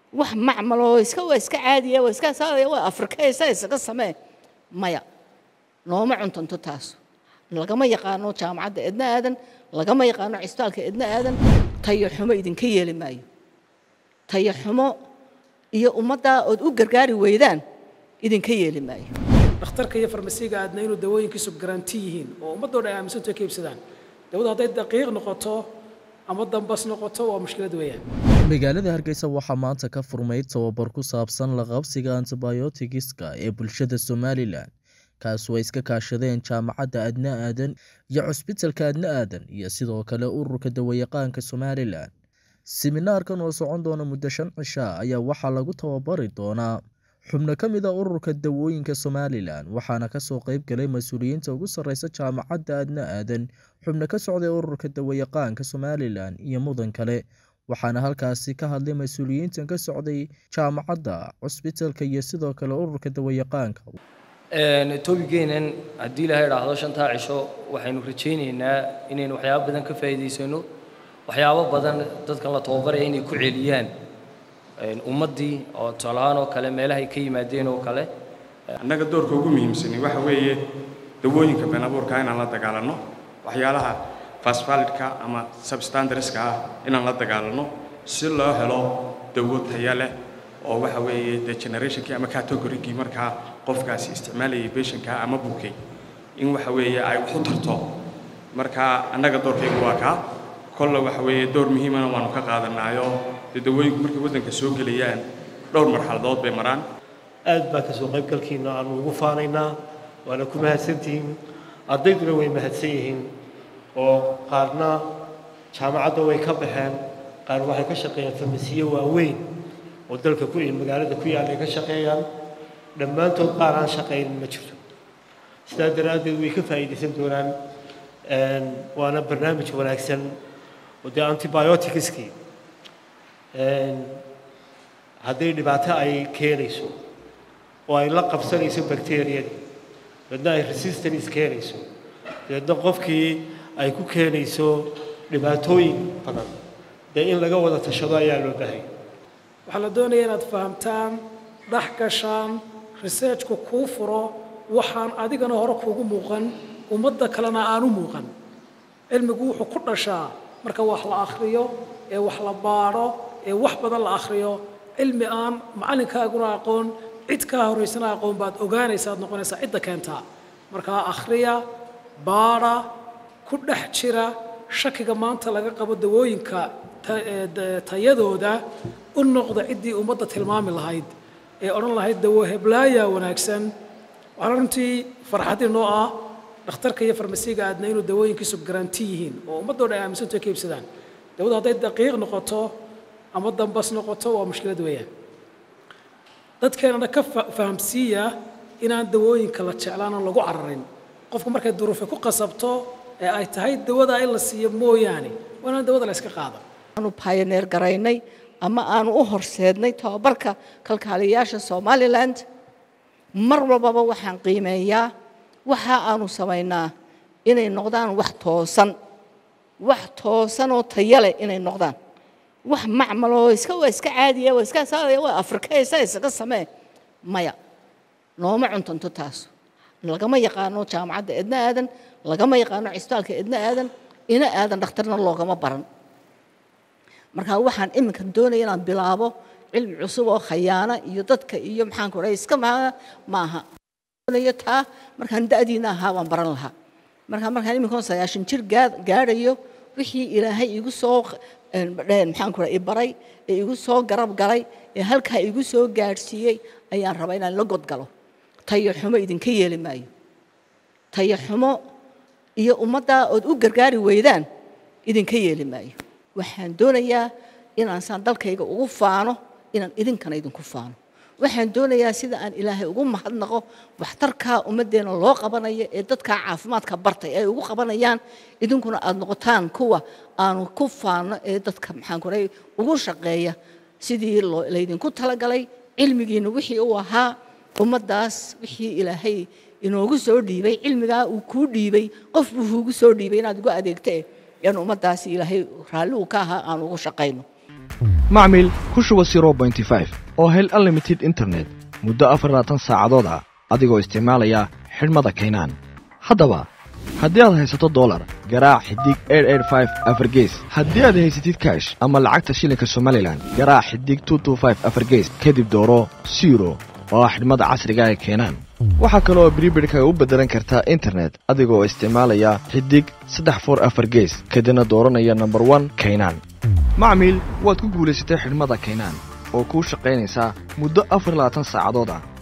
wax macmaloo iska waa iska caadiya waa iska saadaya waa afrikaysa isaga samee maya nooma cuntanto taas lagama yaqaano jaamacadda edna aadan lagama yaqaano cisbitaalka edna aadan tayo xumo idinka yeeli maayo tayo xumo iyo ummaddaa ood u gargaari weydaan idinka yeeli maayo dhakhtarka iyo farmasiga aadna inuu dawooyinkiisu garanti yihiin oo ummaddoo dhan ay aaminsanto ka iibsadaan dawadu hadday daqiiq noqoto ama dambas noqoto waa mushkilad weeyaan magaalada hargeysa waxaa maanta ka furmay tababar ku saabsan la qabsiga antibiotigiska ee bulshada somalilan kaas oo ay iska kaashadeen jaamacadda adna aadan iyo cusbitalka adna aadan iyo sidoo kale ururka dawayaqaanka somalilan siminaarkan oo socon doona muddo shan cishaa ayaa waxaa lagu tababari doonaa xubno ka mid a ururka dawooyinka somalilan waxaana kasoo qeyb galay mas-uuliyiinta ugu sarreysa jaamacadda adna aadan xubno ka socday ururka dawayaqaanka somalilan iyo mudan kale waxaana halkaasi ka hadlay mas-uuliyiintan ka socday jaamacadda cusbitalka iyo sidoo kale ururka dawayaqaanka toobigeenan haddii ilaha idhaahdo shantaa cisho waxaynu rajaynaynaa inaynu waxyaabo badan ka faa'iidaysano waxyaabo badan dadkan la tababaraya inay ku celiyaan ummaddii oo tusaalahaan oo kale meelahay ka yimaadeen oo kale annaga doorka ugu muhiimsani waxa weeye dawooyinka been abuurka inaan la dagaalanno waxyaalaha fasfalidka ama substandarska ah inaan la dagaalanno si loo helo dawo taya leh oo waxa weeye de generationkii ama categorygii markaa qofkaasi isticmaalayay beshanka ama bukay in waxa weeye ay waxu tarto marka annaga doorkaygu waa kaa kolle waxa weeye door muhiimana waanu ka qaadanayo dee dawooyinku markay waddanka soo gelayaan dhowr marxaladood bay maraan aad baa ka soo qaybgalkiina aanu ugu faanaynaa waana ku mahadsantihiin ardayduna way mahadsan yihiin oo qaarna jaamacadda way ka baxeen qaar waxay ka shaqeeyaan farmasiyo waaweyn oo dalka ku magaalada ku yaalla ay ka shaqeeyaan dhammaantood qaar aan shaqaynin ma jirto sidaa daraaddeed way ka faa'iidaysan doonaan waana barnaamij wanaagsan oo dee antibioticskii hadday dhibaato ay keenayso oo ay la qabsanayso bacteriyadii dabeedna ay resistance keenayso dabeedna qofkii ay ku keenayso dhibaatooyin badan dee in laga wada tashado ayaa loo bahay waxaa la doonaya inaad fahamtaan dhex gashaan researchku kuu furo waxaan adigana hore kuugu muuqan ummadda kalena aanu muuqan cilmigu wuxuu ku dhashaa marka wax la akhriyo ee wax la baadho ee wax badan la akhriyo cilmi aan macalinkaaguna aqoon cid kaa horaysana aqoon baad ogaanaysa aad noqonaysaa cidda keentaa markaa akhriya baadha ku dhex jira shakiga maanta laga qabo dawooyinka tayadooda u noqda ciddii ummadda tilmaami lahayd ee odhan lahayd dawo heblaaya wanaagsan waxaana runtii farxadii noo ah dhakhtarka iyo farmasiga aadna inuu dawooyinkiisu garanti yihiin oo ummaddoo dhan ay aaminsanto ka iibsadaan dawadu hadday daqiiq noqoto ama dambas noqoto waa mushkilad weeyaan dadkeenana ka fahamsiiya inaan dawooyinka la jeclaanoo lagu cararin qofku markay duruufe ku qasabto ee ay tahay dawadaa in la siiyo mooyaane waa inaan dawada la iska qaado aanu pioneer garaynay ama aanu u horseednay tababarka kalkaaliyayaasha somaliland mar walbaba waxaan qiimeeyaa waxa aanu samaynaa inay noqdaan wax toosan wax toosan oo taya leh inay noqdaan wax macmaloo iska waa iska caadiya waa iska saadaya waa afrikaysa isaga samee maya nooma cuntanto taas lagama yaqaano jaamacadda edna aadan lagama yaqaano cisbitaalka edna aadan ina aadan dhakhtarna loogama baran marka waxaan iminka doonaya inaan bilaabo cilmi cusub oo khayaana iyo dadka iyo maxaan ku iska maaha doonayo taa markaan da'diina ahaa waan baran lahaa marka markaan iminkan sagaashan jir gaadhayo wixii ilaahay igu soo maxaan ku i baray ee igu soo garab galay ee halkaa igu soo gaadhsiiyey ayaan rabaa inaan la godgalo tayo xumo idinka yeeli maayo tayo xumo iyo ummaddaa ood u gargaari weydaan idinka yeeli maayo waxaan doonayaa inaan saan dalkayga ugu faano inaan idinkana idinku faano waxaan doonayaa sida aan ilaahay ugu mahadnaqo waxtarkaa ummaddeena loo qabanayo ee dadkaa caafimaadka bartay ay ugu qabanayaan idinkuna aad noqotaan kuwa aanu ku faano ee dadka maxaan kuray ugu shaqeeya sidii laydinku talagalay cilmigiina wixii uu ahaa ummaddaas wixii ilaahay inoogu soo dhiibay cilmigaa uu kuu dhiibay qof buu kuugu soo dhiibay inaad ugu adeegtee in ummaddaasi ilaahay raalli uu ka ahaa aan ugu shaqayno macmil ku shuba oo hel unlimited internet muddo afar labaatan saacadood ah adigoo isticmaalaya xidhmada kaynaan haddaba haddii aad haysato dolar garaac xidig afargees haddii aad haysatid kash ama lacagta shilinka somalilan garaac xidig afargees kadib dooro siro oo ah xidhmada casriga ee keenaan waxaa kaloo bribidhka u beddelan kartaa internet adigoo isticmaalaya xidig saddex for afar gees kadibna dooranaya nomber one kaynaan macmiil waad ku guulaysatay xidhmada kaynaan oo kuu shaqaynaysaa muddo afar labaatan saacadood ah